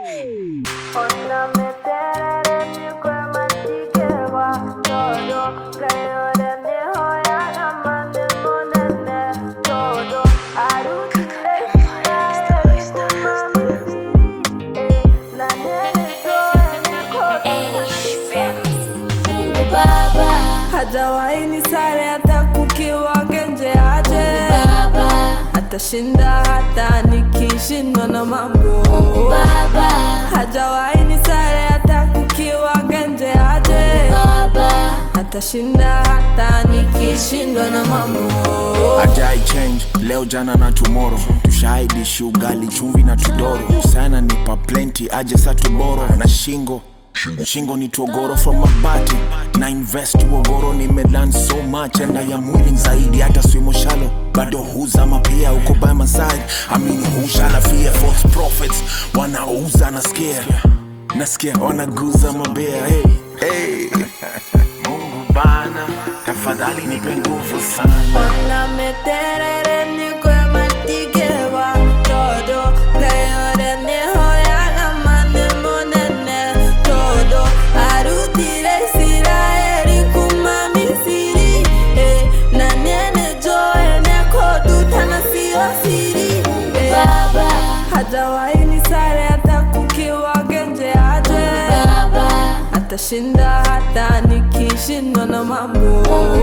hajawahi ni sare hata kukiwa genje aje atashinda hata nikishindwa na mambo hajawahi ni sare hata kukiwa genje aje atashinda hata nikishindwa na mambo Ajai change leo jana na tomorrow tushaidishi ugali chumvi na tudoro sana nipa plenty aje sa tuboro na shingo shingo ni togoro from mabati na invest uogoro nimelan so much enda ya mwili zaidi hata swimo shalo bado huzama pia uko by my side amini hushala fear false prophets wanauza nasikia nasikia wanaguza mabea hey, hey. Mungu bana tafadhali nipe nguvu sana Ona meterere niko matigewa todo Leore niho yaga mane monene todo Arutire Israeli kuma Misiri eh, na nene joe neko dutana sio siri eh, hajawahi ni sare hata kukiwa genje aje atashinda hata nikishindwa na mambo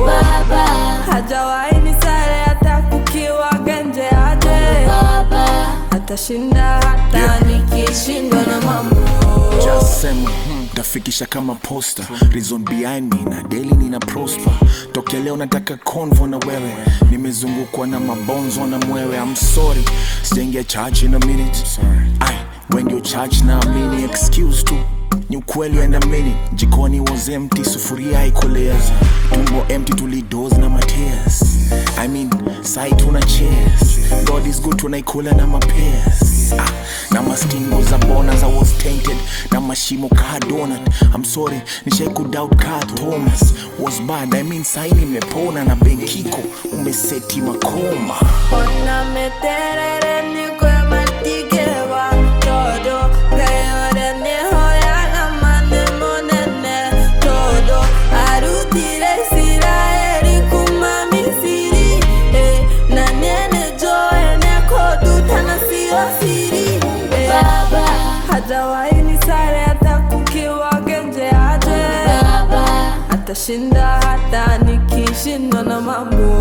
hajawahi ni sare hata kukiwa genje aje atashinda hata Yeah. nikishindwa na mambo Just sema hmm, tafikisha kama posta reason behind me na daily nina prosper tokea leo nataka convo na wewe nimezungukwa na mabonzo na mwewe I'm sorry sijaingia church in a minute ai when your church na amini excuse tu ni ukweli and a minute jikoni was empty sufuria haikueleza tumbo empty tulidoze na matears I mean sai tuna cheers God is good tunaikula na mapears ah, na mastingo za bona za was tainted na mashimo ka donut I'm sorry nishai kudoubt ka Thomas was bad I mean sai nimepona na benkiko umeseti makoma Ona meterere niko matigewa todo Leore niho yaga mane monene todo Arutire Israeli kuma Misiri eh, na nene joe neko dutana sio siri eh, hajawahi ni sare hata kukiwa genje aje atashinda hata nikishindwa na mambo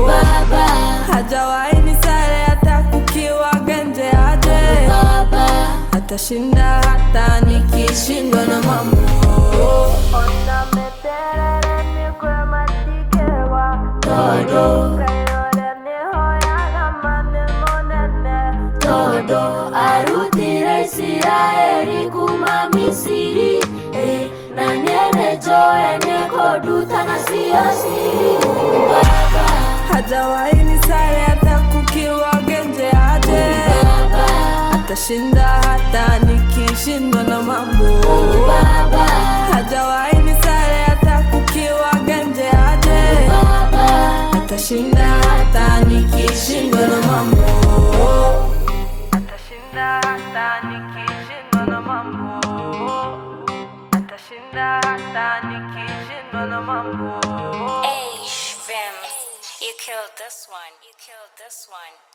hajawahi ni sare hata kukiwa genje aje atashinda hata nikishindwa na mambo Ona meterere nikwe matikewa todo Kayore niho yaga mane monene todo arutire isiraeli kuma misiri eh, na nyene joe nekodutana siyo siri baba hajawahi ni sare hata kukiwa genje aje baba atashinda hata nikishindwa na mambo baba hajawahi ni sare hata kukiwa genje aje baba atashinda hata nikishindwa na mambo atashinda hata nikishindwa na mambo atashinda hata nikishindwa na mambo Hey, Shrimps, you killed this one. You killed this one.